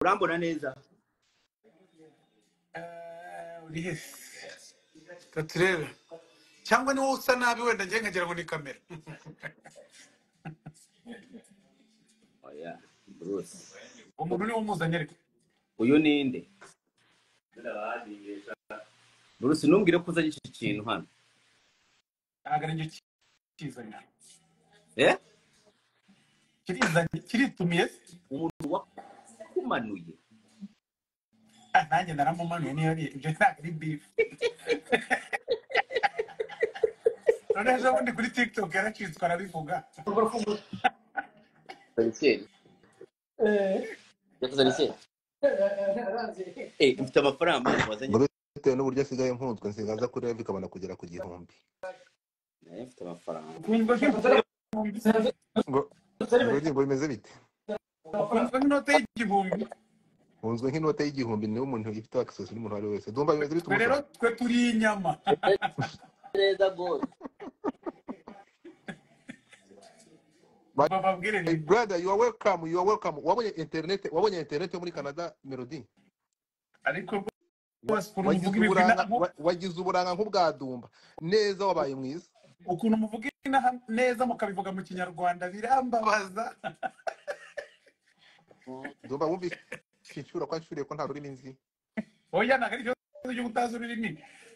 urambona neza Eh, uri hehe reka turebe cyangwa ni wowe usa nabi wenda njye nkagira ngo ni kamera oya bruce umuntu uri umuzanye ariko uyu ni nde bruce ntumbwire ko uzanye iki kintu hano ntabwo ari njye kizanira eh kirizanye kiritumiye umuntu wakumanuye Ah, nanjye naramumanuye niyo ari ibyo ntabwo ari bifu none ejo bundi kuri tiktok yaracitswe arabivuga tarikeri yakoze tarikeri eh mfite amafaranga wazanye Bruce bitewe n'uburyo asigaye mpunzwe nsigaye aza kuri Rev ikabona kugera ku gihumbi nawe mfite amafaranga ukunzwe nk'igihumbi ngo ngo ngo bimeze bite ukunzwe nk'inote y'igihumbi mpunzwe nk'inote y'igihumbi niwe umuntu ifite access n'umuntu uwo ari we wese ndumva bimeze bite twe rero umusaba twe turi inyama neza gose But bababwire my ni brother you are welcome you are welcome wabonye internet wabonye internet yo muri Canada Melody ariko Wa- rwose ukuntu muvuga wagize ibigwi na uburanga wa- wagize uburanga nk'ubwadumba neza wabaye mwiza ukuntu muvuga inaha neza mukabivuga mu kinyarwanda birambabaza ndumva wumvise inshyura ko nshuriye ko nta rurimi nzi oya ntabwo ari ikibazo cyo kutazi ururimi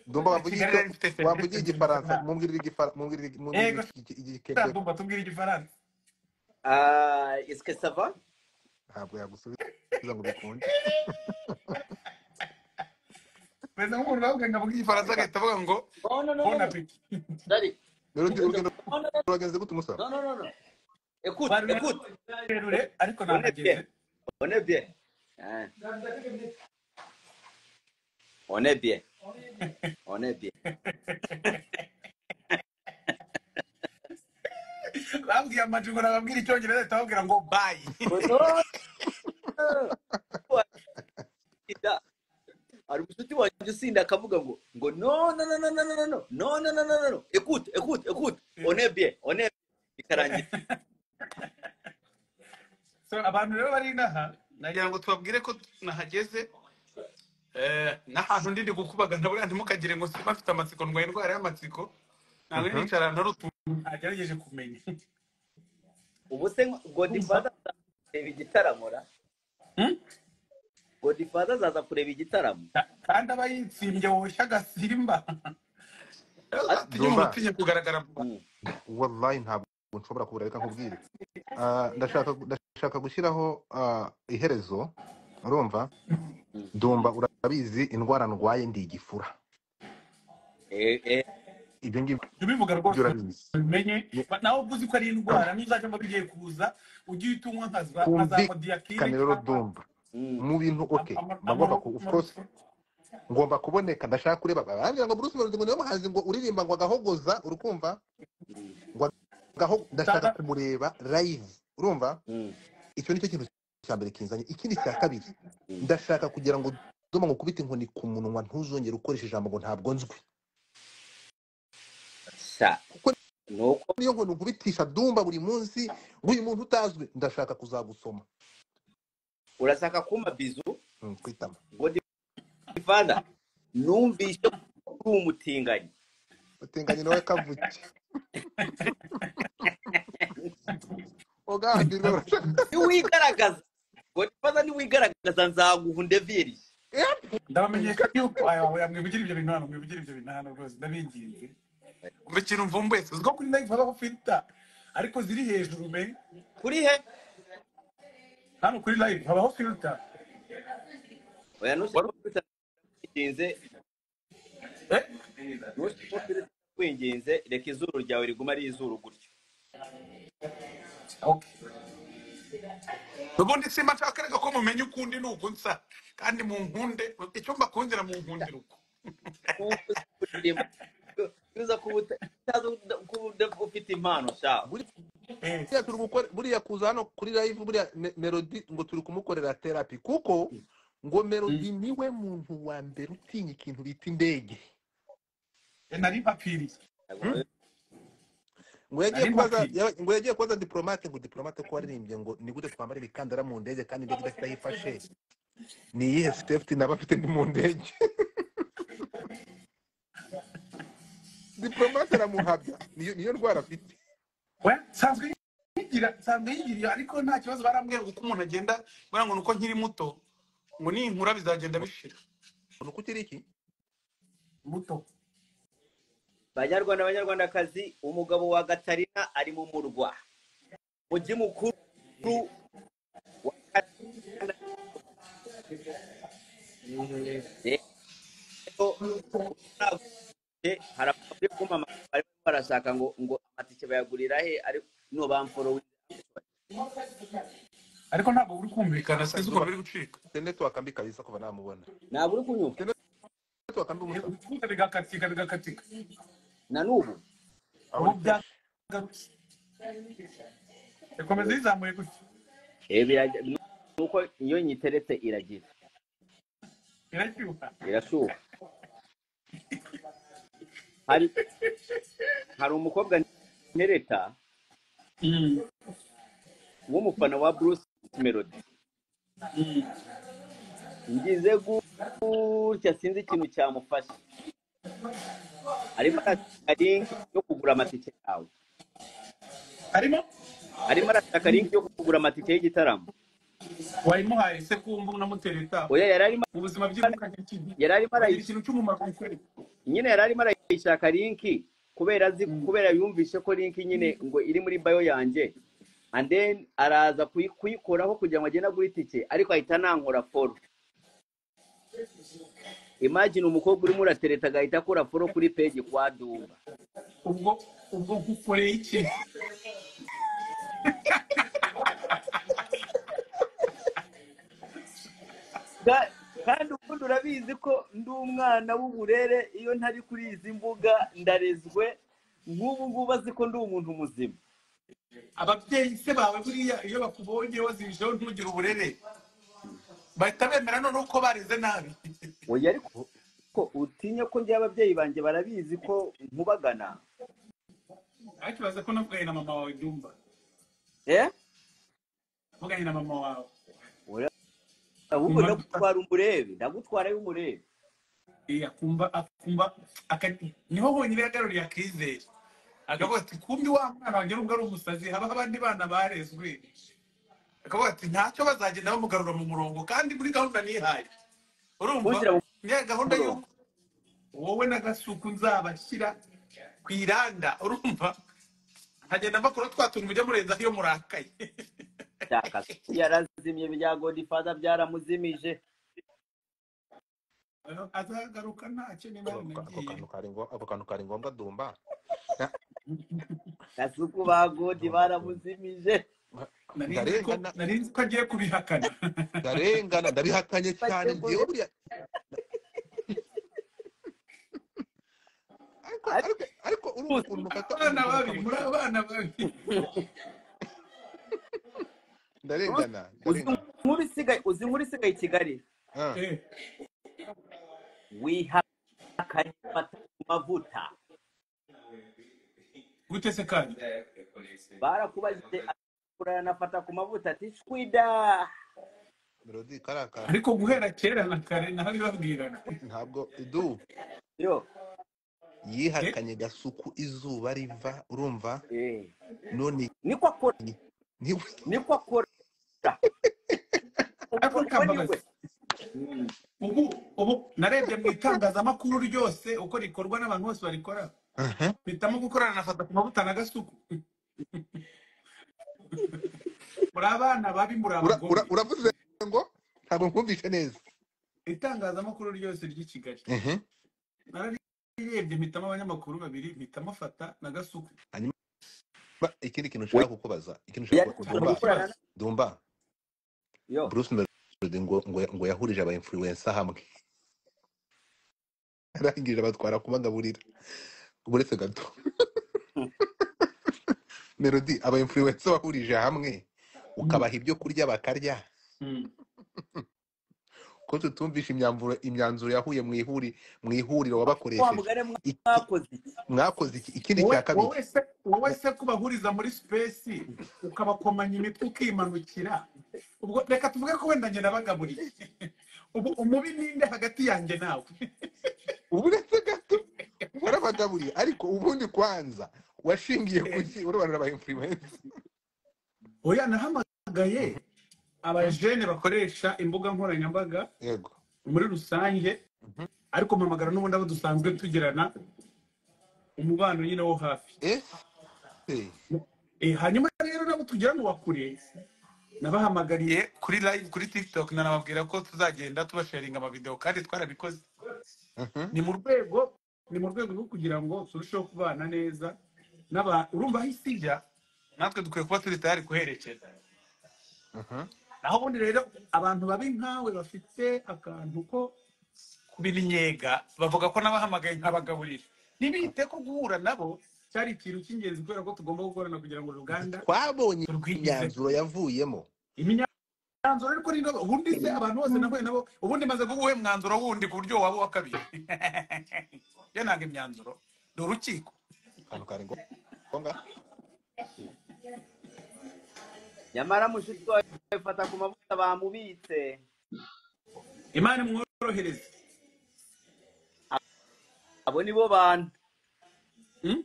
ndumva wavugiye kigali yari icyo ifite wavugiye serivisi igifaransa nziza mumbwirire igifara mumbwirire mumbwirire yego iki- iki- iki- ikigereko ndumva tubwire igifaransa ah est-ce que ça va ntabwo yagusubiza ngo bikunde meze nk'umuntu bavuga ngo avuge igifaransa agahita avuga ngo oh non non bon non appétit Dali. rero ndi- urugendo non non non ruragenze gute umusaba non non non non écoute bari écoute rurerure ariko on est nahageze bien on est bien hein on est bien on est bien babwiye amajwi ngo nababwire icyongereza ahita bababwira ngo bayi oh non Ida. hari umushuti wanjye usinda akavuga ngo ngo no no no no no no no no no no no no no no écoute écoute écoute on est bien on est bien bikarangira so abantu rero bari inaha nagira ngo tubabwire ko nahageze Eh, n'ahantu ndi ndi gukubagana buriya ntimukagire ngo simba afite amatsiko ndwaye indwara y'amatsiko ntabwo Mhm. nicara ntari utuntu ntagerageje kumenya ubu se nko- godfather kumva azaza kureba igitaramo ra Hmm? godfather azaza kureba igitaramo Ka- kandi aba yitsimbye woshya agasimba Ati- tujye mu ndumva mutinye kugaragara vuba Mm. wallahi ntabwo nshobora kubura reka nkubwire Ah, ndashaka ndashaka gushyiraho ah, iherezo urumva Mm. ndumva urabizi indwara ndwaye ndi igifura eh eh ibyo ngibyo jya ubivuga rwose urabizi ubimenye Ye- Ba- nawe ubwo uzi ko ari indwara n'uzajya mba bigiye kuza ujye uhita unywa nka za nka za kumvikane modiyakine rero cyangwa ndumva mm. mu bintu oke nagomba ku of course amaroso ngomba kuboneka ndashaka kureba barambwira ngo Bruce Melody ngo niwe muhanzi ngo uririmba ngo agahogoza urukumva Mm. ngo agaho ndashaka kumureba live urumva Mm. icyo nicyo kintu cya mbere kinzanye ikindi cya kabiri Mm. ndashaka kugira ngo doma ngo ukubite inkoni ku munwa ntuzongere ukoresha ijambo ngo ntabwo nzwi sha kuko nuko niyo nkoni ukubitisha dumba buri munsi ngo uyu muntu utazwi ndashaka kuzagusoma urashaka kumpa bizu Mm, kwitama godfather numvise ko uri umutinganyi utinganye nawe kavuge ogambirwe urashaka niwigaragaza godfather niwigaragaza nzaguha undevirije ndabamenyesha yuko aya wawe mwivugire ibyo bintu hano mwivugire ibyo bintu hano rwose ndabinginze umva ikintu mvumbuye si uzi ko kuri live habaho filita ariko ziri hejuru me kuri he hano kuri live habaho filita oya ntushire wari ko filter nkwinginze eh ntushire ko filter nkwinginze reka izuru ryawe riguma ari izuru gutyo okay ubundi simba nshakaraga ko mumenye ukundi ni ugunsa kandi mu nkunde icyo mbakundira mu nkundira uko kuko uzi ko urimo iyo uza kuba uta- utazi uda- kuba uda- ufite impano shawe buriya eh turi gukora buriya kuza hano kuri live buriya Me- melody ngo turi kumukorera therapy kuko ngo melody niwe muntu wa mbere utinya ikintu bita indege Eh, nari mpapiriye Hmm? ngo yagiye Ari kubaza mpapuro. ya- ngo yagiye kubaza diplomate ngo diplomate ko waririmbye ngo ni gute twambara imikandara mu ndege kandi indege idafite aho ifashe ni iyihe safety naba afite ndi mu ndege diplomate aramuhabya niyo niyo ndwara afite we nsanzwe yigira nsanzwe yigira iyo ariko nta kibazo barambwira ngo uko umuntu agenda bara ngo ni uko nkiri muto ngo ninkura bizagenda bishira ni uko ukiri iki muto banyarwanda banyarwandakazi umugabo wa gatarina ari mu murwa mujyi mukuru wa Katarina. Rero, nagutse, hari abantu bari kumamamaza barimo barashaka ngo ngo amatike bayagurira he ariko nubamforo ariko ntabwo uri kumvikana sinzi ukuntu biri gucika mfite network mbi kabisa kuva namubona ntabwo uri kunyumva network mbi umusa Ibikuta bigakatika bigakatika na n'ubu ubu byagarutse ikomeza yizamuye gutya Eh, birajya- ni uko iyo nyiteretse iragira irashyuha irashuha hari hari umukobwa ntereta w'umufana wa bruce melody ngize gutya sinzi ikintu cyamufasha arimo arashaka linki yo kugura amatike yawe harimo arimo arashaka linki yo kugura amatike y'igitaramo wayimuhaye se kumva unamutereta oya yari arimo mu buzima bw'ibuka nk'ikindi yari arimo hari arayishaka ikintu cy'umumaro bikorera nyine yari arimo arayishaka linki kubera azi kubera yumvishe ko linki nyine ngo iri muri bayo yanjye and then araza kuyi- kuyikoraho kugira ngo agende agure itike ariko ahita anankora foro imagine umukobwa urimo uratereta agahita akora foro kuri peji kwa dumba ubwo ubwo gukoreye iki Ka- kandi ubundi urabizi ko ndi umwana w'uburere iyo ntari kuri izi mbuga ndarezwe nk'ubu ngubu azi ko ndi umuntu muzima ababyeyi se bawe buriya iyo bakubonye wazijeho ntugire uburere bahita bemera noneho ko bareze nabi oya ariko ko utinya ko njye ababyeyi banjye barabizi ko nkubagana bakibaza ko navugaye na mama wawe dumba eh mvugaye na mama wawe ahubwo Mama- ndagutwara umurebe ndagutwara y'umurebe Eh, akumva akumva akati niho honyine yagaruriye akizere akavuga ati kumbi wa mwana wanjye nubwo ari umusazi habaho abandi bana barezwe akavuga ati ntacyo bazagenda bamugarura mu murongo kandi muri gahunda nihaye urumva Kugira ngo- niya gahunda y'uko wowe n'agasuku nzabashyira ku iranda urumva nkagenda mbakora twa tuntu mujya murenzaho iyo murakaye cyaka yarazimye bya godifada byaramuzimije azagaruka ntacyo niba ako yaranagiye kantu kari ngo- ako kantu kari ngombwa dumba gasuku ba godi baramuzimije Nari nzi ko- ndarengana nari nzi ko agiye kubihakana ndarengana ndabihatanye cyane Bakegura. ngewe buriya ariko ariko ariko urumva ukuntu mufata abana babiri muri abana babiri ndarengana uzi ndarengana inkuru isigaye uzi inkuru isigaye i kigali Ah, Eh, wihakanye amata ku mavuta gute se kandi barakubajije uranafata ku mavuta ati shwida melody karakara ariko guhera kera na kare naho bibabwirana ntabwo idu yo yihakanye gasuku izuba riva urumva eh none niko akora ntiwe niko akora Ariko Kambabazi, Mm. ubu ubu narebye mu itangazamakuru ryose uko rikorwa n'abantu bose barikora Aha. mpitamo gukorana na fata ku mavuta na gasuku muri abana babi muri Ura- abagore ura- uravuze ngo ntabwo nkumvise neza itangazamakuru ryose ry'i kigali Ehe. nararebye mpitamo abanyamakuru babiri mpitamo fata na gasuku Ba- ikindi kintu nshaka kukubaza ikintu nshaka Yari gushaka kukubaza. dumba gukorana na- dumba yo bruce melody ngo ngo ngo yahurije aba influencer hamwe arangije abatwara kubagaburira uretse gato melody aba influencer wahurije hamwe ukabaha ibyo kurya bakarya Mm. ko tutumvisha imyanzuro imyanzuro yahuye mu ihuri mu ihuriro wa wabakoresheje mugari Iki- mwakoze iki mwakoze iki ikindi wowe cya kabiri wowe se wowe se kubahuriza muri sipesi ukabakomanya imitwe ukimanukira ubwo reka tuvuge ko wenda njye nabagaburiye ubu umubi ninde hagati yanjye nawe uretse gato warabagaburiye ariko ubundi kwanza washingiye kuki urabona uraba influence oya nahamagaye abajene bakoresha imbuga nkoranyambaga yego muri rusange ariko mpamagara n'ubundi abo dusanzwe tugirana umubano nyine wo hafi eh Eh. Eh, hanyuma rero nabo tugira ngo bakure nabahamagariye kuri live kuri tiktok nanababwira ko tuzagenda tubasharinga amavideo kandi twarabikoze Mhm. ni mu rwego ni mu rwego rwo kugira ngo turusheho kubana neza n'aba urumva aho isi ijya natwe dukwiye kuba turi tayari kuherekeza Mhm. naho ubundi rero abantu babi nkawe bafite akantu ko kubinyega bavuga ko nabahamagaye nkabagaburira ntibite ko guhura nabo cyari ikintu cy'ingenzi kubera ko tugomba gukorana kugira ngo uruganda twabonye Urwigeze. imyanzuro yavuyemo imyanzuro ariko ni nabo ubundi se abantu bose nahuye nabo ubundi maze kuguhe mwanzuro wundi ku buryo waba uwa kabiri yo ntabwo imyanzuro ni urukiko akantu kari ngombwa nyamara mushiki wawe bifata ku mavuta bamubitse imana imworohereze abo ni bo bantu Hmm?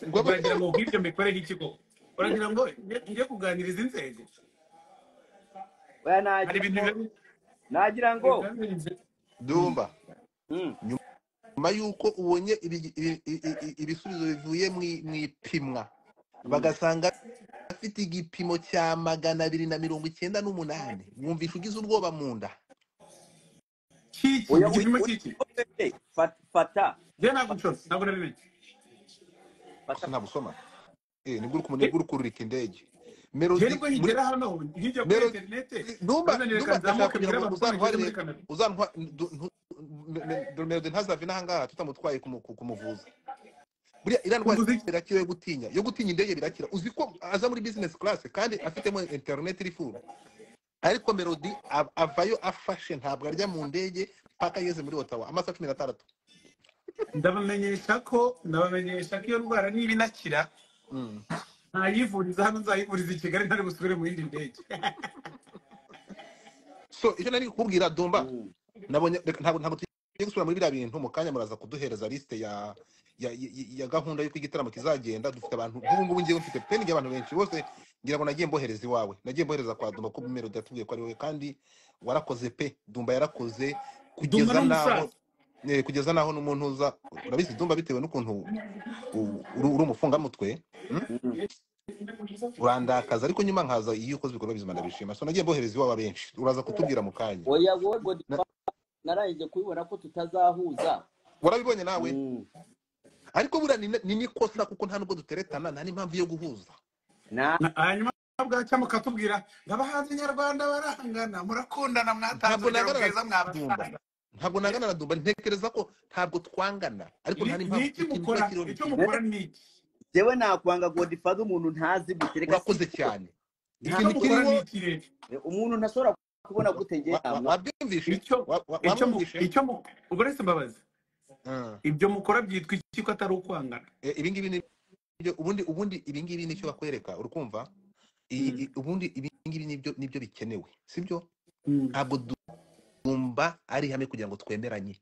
Ngombwa. uragira ngo ubwibyo mbikoreho iki koko uragira ngo nge- nge kuganiriza inzego oya hari nagira ibintu ngo biba- nagira ngo dumba Mm. nyuma y'uko ubonye ibi- ibi- ibi- ibi- ibisubizo bivuye mu i- mu ipimwa bagasanga afite igipimo cya magana abiri na mirongo icyenda n'umunani mwumvisha ugize ubwoba mu nda kiki oya igipimo kiki uri fata fata njye ntabwo nshobora ntabwo nabimenye fata ntabwo usoma Eh, nibwo uri kumenya- nibwo uri kururika indege melody njye nibwo muri higera hano hirya kuri melody interinete numba bazanira numba ndashaka kanzamuke kugira mbwira abantu ko nageze ngo uzantwarire muri kanada uzantwa ndu- ntu- me- me- melody ntazave n'ahangaha tutamutwaye kumu- ku- kumuvuza buriya iriya ndwara Kuvuza iki? irakira yo gutinya yo gutinya indege birakira uzi ko aza muri business class kandi afitemo internet iri full ariko melody av- avayo afashe ntabwo arya mu ndege paka yeze muri otawa amasaha cumi n'atandatu ndabamenyesha ko ndabamenyesha ko iyo ndwara niba inakira Mm. ntayivuriza hano nzayivuriza i kigali ntari busubire mu yindi ndege so icyo nari kukubwira dumba Mm. nabonye reka- ntabwo ntabwo tugiye gusubira muri biriya bintu mu kanya muraza kuduhereza liste ya ya, ya, ya gahunda y'uko igitaramo kizagenda dufite abantu nk'ubu ngubu ngewe mfite peni abantu benshi bose ngira ngo nagiye mbohereza iwawe nagiye mbohereza kwa Dumba ko Melody yatubwiye ko ari wowe kandi warakoze pe Dumba yarakoze dumba kugeza naho n'umusaza eh, kugeza naho n'umuntu uza urabizi Dumba bitewe n'ukuntu u- uri uri umufungamutwe mm? Mm. urandakaza ariko nyuma nkaza iyo ukoze ibikorwa bizima ndabishima so nagiye mbohereza iwawe abenshi uraza kutubwira mu kanya oya wowe ngo Na- narangije kubibona ko tutazahuza warabibonye nawe Mm. ariko buriya ni ni n'ikosa kuko nta nubwo duteretana nta n'impamvu yo guhuza na Na- hanyuma bwacya mukatubwira abahanzi nyarwanda barangana murakundana mwatanze ntabwo urugero nangana na bwiza dumba mwabasaza ntabwo nangana na dumba ntekereza ko ntabwo twangana ariko Ni- nta ni n'impamvu iki ikintu mukora kiriho icyo ntikiza mukora ni iki jewe nakwanga godifaza umuntu ntazi gute reka si urakoze cyane icyo ntazi ikintu gute mukora kiriho ni iki rero umuntu ntashobora kubona gute njye wa- wa- namwa wabyumvishe icyo Wa- wa- icyo mu- wamwumvishe icyo mu- uburetse mbabazi Mm. ibyo mukora byitwa iki ko atari ukwangana Eh, ibi ngibi ni byo- ubundi ubundi ibi ngibi nicyo bakwereka urikumva I- Mm. i- ubundi ibi ngibi nibyo nibyo bikenewe sibyo Mm. ntabwo dumba ari ihame kugira ngo twemeranye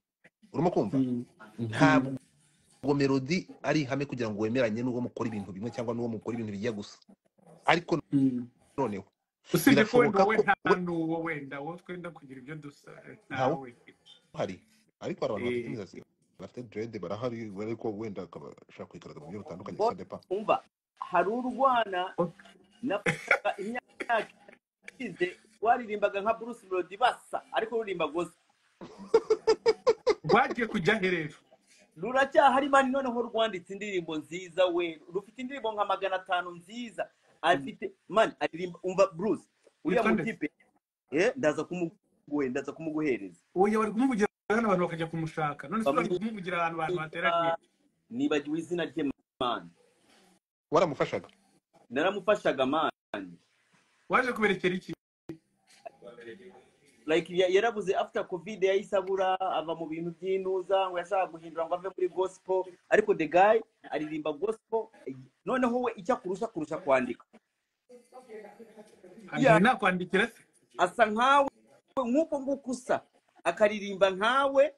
urimo kumva Mm. ntabwo Mm. ngo melody ari ihame kugira ngo wemeranye n'uwo mukora ibintu bimwe cyangwa n'uwo mukora ibintu bijya gusa ariko Mm. noneho usibye ko wenda birashoboka wowe ko nta we n'uwo wenda wowe twenda kugira ibyo dusa ntawe ntawe uhari ariko hari abantu bafite Eh, imisatsi bafite dread barahari ariko wenda akaba ashaka kwigaragaza mu buryo butandukanye ngo ça dépend umva hari urwana ok. navuga imyaka ishize waririmbaga nka Bruce Melody basa ariko ruririmba goza rwagiye kujya he rero ruracyahari mani noneho rwanditse indirimbo nziza we rufite indirimbo nka magana atanu nziza afite mani aririmba umva Bruce uriya witwa ndetse mutipe eh, ndaza kumuguhe ndaza kumuguhereza uyu bari kumuvugira hano abantu bakajya kumushaka none se bari Bamu- kumuvugira ahantu abantu bateraniye nibagiwe izina rye mani waramufashaga naramufashaga mani waje kuberekera iki like ya- yarabuze after covid yahise abura ava mu bintu by'intuza ngo yashaka guhindura ngo ave muri gospel ariko the guy aririmba gospel noneho we icyo akurusha kurusha kwandika ntabwo ya nakwandikira se asa nkawe nk'uko nguko usa akaririmba nkawe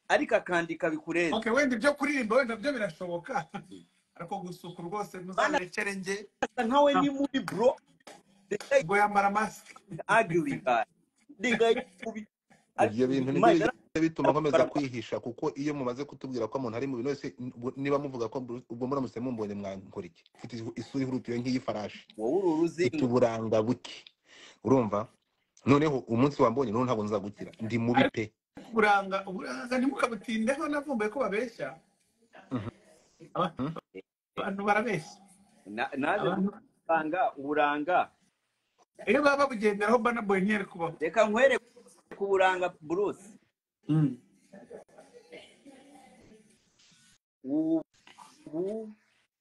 ariko akandika bikurenze okay wenda ibyo kuririmba wenda byo birashoboka ariko gusuka rwose Mana muzabirekere njye asa nkawe ni ntabwo muri bro the guy ubwo yambara masike is ugly guy the guy kubi ibyo bintu nibyo imana bijya bituma nkomeza baragwa kwihisha kuko iyo mumaze kutubwira ko umuntu ari mu bintu wese n- niba muvuga ko mbru- ubwo muramutse mumbonye mwankora iki mfite isu- isura ihurutiwe nk'iy'ifarashi wowe uru mfite ruzinga uburanga buke urumva noneho umunsi wambonye noneho ntabwo nzagukira ndi mubi ariko pe uburanga uburanga ntimukabutindeho navumbuye ko babeshya Mhm. Aba- abantu barabeshya Na- naje abantu gusanga uburanga iyo baba babugenderaho bana boy ntiyari kubaho reka nkwereke ku buranga bruce Mm. ubu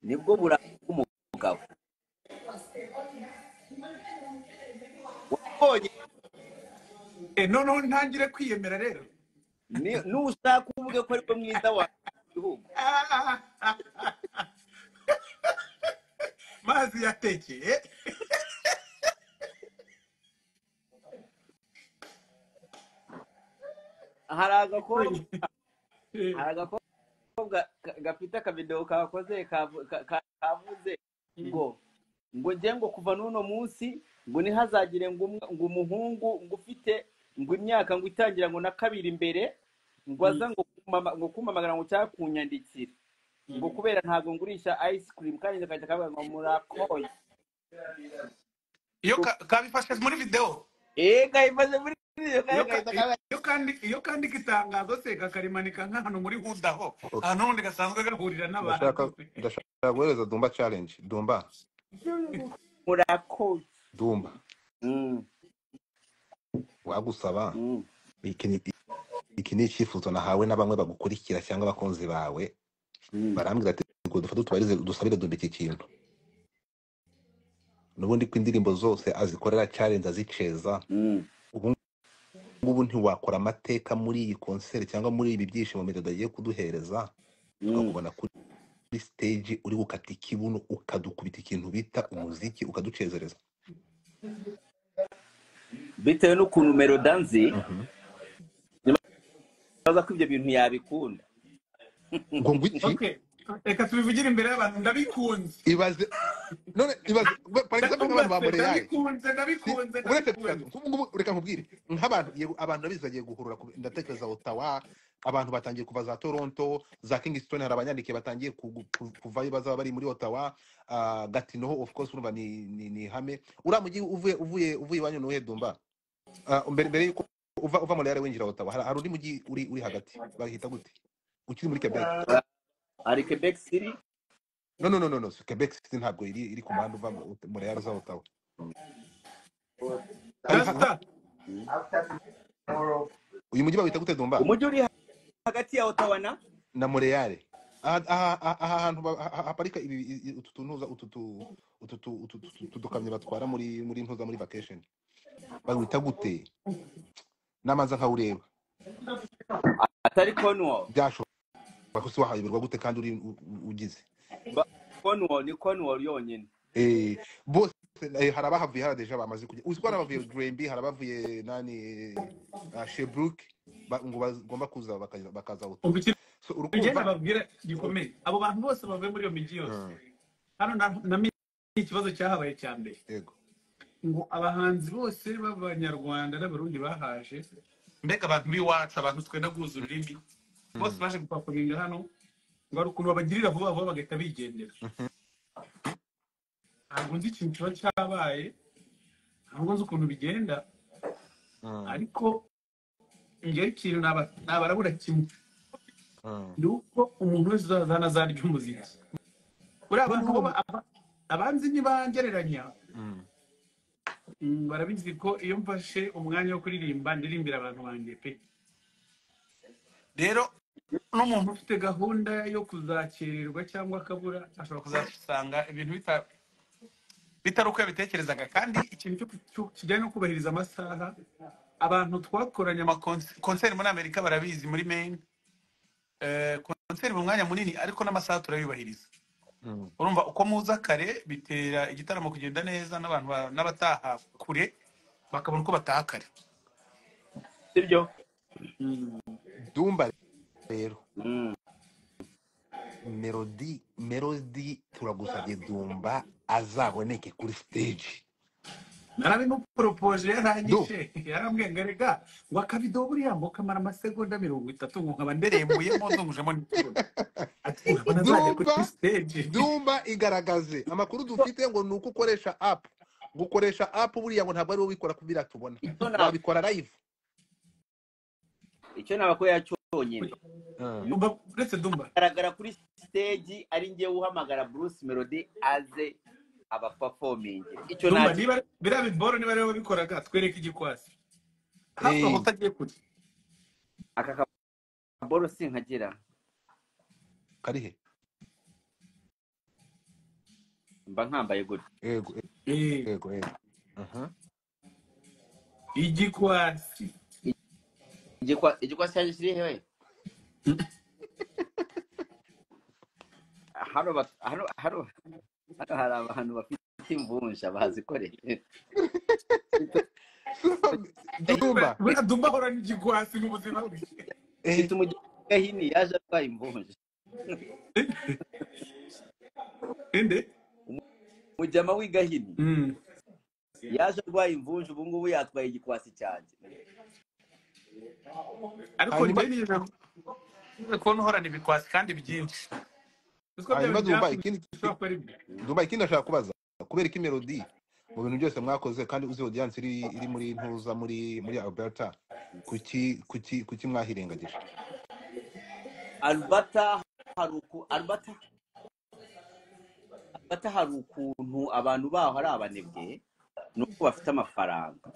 nibwo buranga bw'umugabo wabonye Eh, noneho ntangire kwiyemera rero ni- nushaka uvuge ko ariwe mwiza wa gihugu mazi yatekeye hari agakobwa hari agakobwa ka- gafite akabido kakoze kavu- ka- ka- kavuze ngo ngo njye ngo kuva n'uno munsi ngo ntihazagire ngo umwe- ngo umuhungu ngo ufite ngo imyaka ngo itangira ngo na kabiri imbere ngo aza ngo kumama- ngo kumpamagara ngo cyangwa kunyandikira ngo kubera ntabwo ngurisha ice cream kandi akajya akavuga ngo murakoye iyo ka- kabifashe muri videwo eee kayimaze muri video kandi iyo ka- agahita akavuga iyo kandi iyo kandika itangazo se kakarimanika nk'ahantu muri hudaho ahantu ubundi gasanzwe gahurira n'abantu ndashaka ndashaka guhereza dumba challenge dumba murakoze dumba Mm, wagusaba mm. iki ni iki ni icyifuzo nahawe na bamwe bagukurikira cyangwa abakunzi bawe Mm. barambwira ati ngo dufate utubarize dusabire dumba iki kintu n'ubundi ko indirimbo zose azikorera challenge aziceza Mm. ubu ngubu ntiwakora amateka muri iyi konseri cyangwa muri ibi byishimo medada agiye kuduhereza Mm. tukakubona kuri stage uri gukata ikibuno ukadukubita ikintu bita umuziki ukaducezereza bitewe n'ukuntu merodanzi Mhm. nibaza ko ibyo bintu yabikunda ngo ngo iki okay reka tubivugire imbere y'abantu ndabikunze ibaze none ibaze we- for example nk'abantu ba ndabikunze moreyayi ndabikunze Si- ndabikunze uretse kugaza ndabikunze nk'ubu ngubu reka nkubwire nk'abantu yego abantu ndabizi bagiye guhurura ku- ndatekereza otawa abantu batangiye kuva za toronto za kingston hari abanyandikiye batangiye kugu- ku- kuvayo bazaba bari muri otawa ah, gatino of course urumva ni ni ni ihame uriya mujyi uvuye uvuye uvuye iwanyu nuwuhe dumba Ah, mbere mbere yuko uva uva muri winjira otawa hari hari undi mujyi uri uri hagati bahita gute ukiri muri quebec ari quebec city no no no no no si quebec City ntabwo iri iri ku muhanda uva muri yari za otawa hari ha- rasta ha- uyu mujyi bawita gute dumba umujyi uri hagati ya ottawa na na Montreal aha aha- aha- aha hantu ba- ha- ha- haparika ibi i- i- utu tuntuza utu tu- utu tu- utu tu- tu- tukamyo batwara muri muri ntuza muri vacation bawita gute namaza nkawureba atari cornwall byashoboka si wahayoberwa gute kandi uri u- u- ugize Ba- cornwall ni cornwall yonyine Eh, bose eh, hari abahavuye hari deja bamaze kujya uzi ko hari abavuye Granby hari abavuye nani uh, Sherbrooke ba- ngo bagomba kuza bakaza bakaza ubwo Ottawa. iki so bigenda urukumva babwira gikomeye abo bantu bose bavuye muri iyo migi yose Mm, hano na na mi- ikibazo cyahabaye cya mbere yego ngo abahanzi bose b'abanyarwanda n'abarundi bahaje mbega abantu b'iwacu abantu twenda guhuza ururimi bose Mm, baje gupakurinda hano ngo hari ukuntu babagirira vuba vuba bagahita bigendera ntabwo nzi ikintu kiba cyabaye ntabwo nzi ukuntu bigenda mm, ariko ngewe ikintu naba- nabarabura kimwe mm. ni uko umuntu wese uzaza hano azarya umuziki buriya abantu noneho bo ba- aba- abanzi ntibangereranya mm, Mm, barabizi ko iyo mfashe umwanya wo kuririmba ndirimbira abantu banjye pe rero n'umuntu ufite gahunda yo kuzakererwa cyangwa akabura ashobora kuzasanga ibintu bita- bitari uko yabitekerezaga kandi ikintu cyo ku- cyo- kijyanye no kubahiriza amasaha abantu twakoranye ama konse- konseri muri amerika barabizi muri maine Eh, konseri mu mwanya munini ariko n'amasaha turayubahiriza Mm. urumva uko muza kare bitera igitaramo kugenda neza n'abantu ba- n'abataha kure bakabona uko bataha kare sibyo Dumba rero Mm. melody melody turagusabye Dumba azaboneke kuri stage narabimuporopoje du yaranyishe yarambwiye ngo rega ngo akabido buriya ngo kamara amasegonda mirongo itatu ngo nkaba nderembuyemo ndungujemo n'ikibona ati urabona azajya kuri Dumba stage Dumba igaragaze amakuru dufite ngo ni uko ukoresha app gukoresha app buriya ngo ntabwo ari wowe wikora kubira tubona icyo na- wabikora live icyo nabakorera cyonyine Mm. Dumba- uretse dumba agaragara kuri stage ari njye uhamagara bruce melody aze abapafominge icyo dumba nacyo niba biriya biboro niba ariwe wabikoraga twereke igikwasi hasohoka Eh, utagiye kure aka kaboro sinkagira kari he mba nkambaye gutya yego eh, Eh, yego yego aha igikwasi igikwa igikwa cyaje kiri hehe hano ba- hano hano hano hari abantu bafite imvunja bazikorera Dumba buriya dumba ahora n'igikwasi n'ubuzima bwe mfite eh umugahini yaje atwaye imvunja inde umujyama w'igahini Mm. yaje arwaye imvunja ubu ngubu yatwaye igikwasi cyanjye ariko hanyuma njye nijoro kubona uhorana ibikwasi kandi byinshi uziko bya hanyuma bintu Dumba ikindi byakushobora kuba ari byo Dumba ikindi nashaka kubaza kubera ko melody mu bintu byose mwakoze kandi uzi audience iri iri muri ntuza muri muri Alberta kuki kuki kuki mwahirengagije alubata hari uku alubata alubata hari ukuntu abantu baho ari abanebwe nuko bafite amafaranga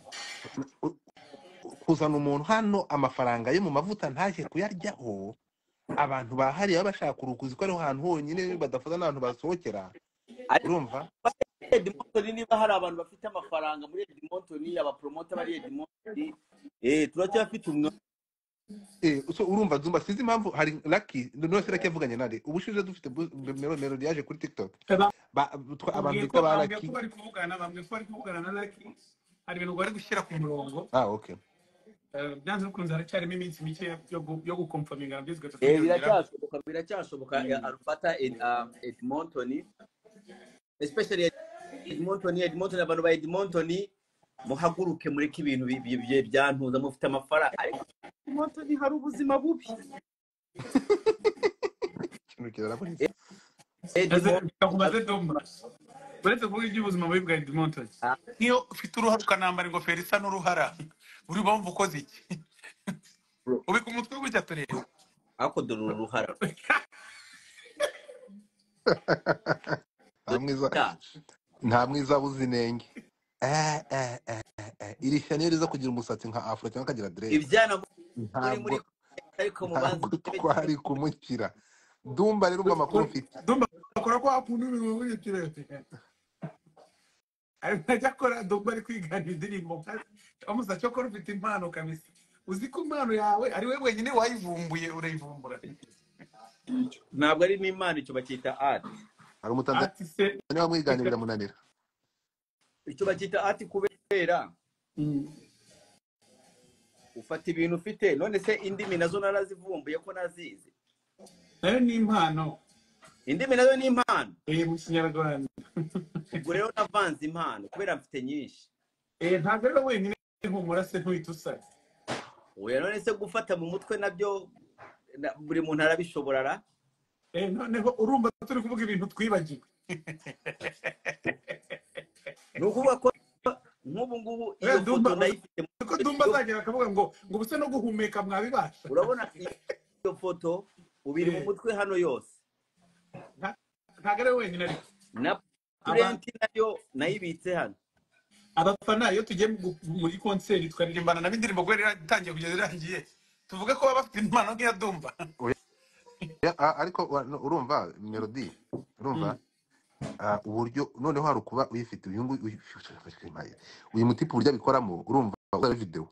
U- kuzana umuntu hano amafaranga yo mu mavuta ntaje kuyaryaho abantu bahariye baba bashaka kurukuza ko ariho hantu honyine badafata n'abantu basohokera ariko urumva muri Edmonton niba hari abantu bafite amafaranga muri Edmonton abapromota bari Edmonton eh turacyafite umwanya Eh, so urumva zumba sinzi impamvu hari lucky none se lucky yavuganye nare ubushize dufite bu- melo melody yaje kuri tiktok ba, twa- abantu bambwiye ko bita ba bambwiye lucky ko bari kuvugana bambwiye ko bari kuvugana na laki hari ibintu bari gushyira ku murongo ah okay Eh, byanze bikunze haracyarimo iminsi mike yo gu- yo gukomfaminga nabyo zigahita eh ziyongeraho biracyashoboka biracyashoboka eh, Alberta Ed- um, Edmonton especially Edmonton Edmonton abantu ba Edmonton muhaguruke mureke ibintu bi- bi- bi- byantuza mufite amafaranga ariko Edmonton hari ubuzima bubi ikintu kirakora Eh, Edmonton bikakumaze dumba uretse kuvuga iby'ubuzima bubi bwa edmonton ah, nk'iyo ufite uruhara ukanambara ingofero isa n'uruhara buri mpamvu ukoze iki bro, ubika umutwe gutya tureba ariko dore uru ruhara nta mwiza nta mwiza abuze inenge Eh, eh, eh, eh, eh. iri shyano iyo riza kugira umusatsi nka afro cyangwa akagira direde ibyana muri muri ntabwo ariko mubanze ntabwo murebe twari kumukira dumba rero umva amakuru mfite dumba akora kwa kuntu ibintu buri kirere ariko ajya akora dumba ari kwigana indirimbo bamusa cyo kora ufite impano kabisa uzi ko impano yawe ari we wenyine wayivumbuye urayivumbura ntabwo ari n'imana icyo bacyita art hari umutanzania ati se wamwiganye reka biramunanira icyo bacyita art kubera Mm. ufata ibintu ufite none se indimi nazo narazivumbuye ko nazizi nayo ni impano indimi nazo ni impano eh, mu kinyarwanda ubwo rero navanze impano kubera mfite nyinshi Eh, ntabwo ari we wenyine humura se ntuhita usara oya none se gufata mu mutwe nabyo na- buri muntu arabishobora ra Eh, noneho urumva turi kuvuga ibintu twibagiwe ni ukuvuga ko nk'ubu ngubu iyo Eh, foto dumba ndayifite mu ko gihe dumba cyo azagera akavuga ngo ngo ubuse no guhumeka mwabibasha urabona iyo foto ubu iri mu Eh, mutwe hano yose nta- ntabwo ari we wenyine ariko na Aba- purenti nayo nayibitse hano abafana iyo tugiye mu gu- muri konseri twaririmbana nabo indirimbo kubera iratangiye kugeza irangiye tuvuge ko baba bafite impano nk'iya dumba Oya, oya, a- ariko wa- no, urumva melody urumva Mm. ah, uburyo noneho hari ukuba uyifite uyu nguyu uyu uyu mutipe uburyo abikoramo urumva uzaba video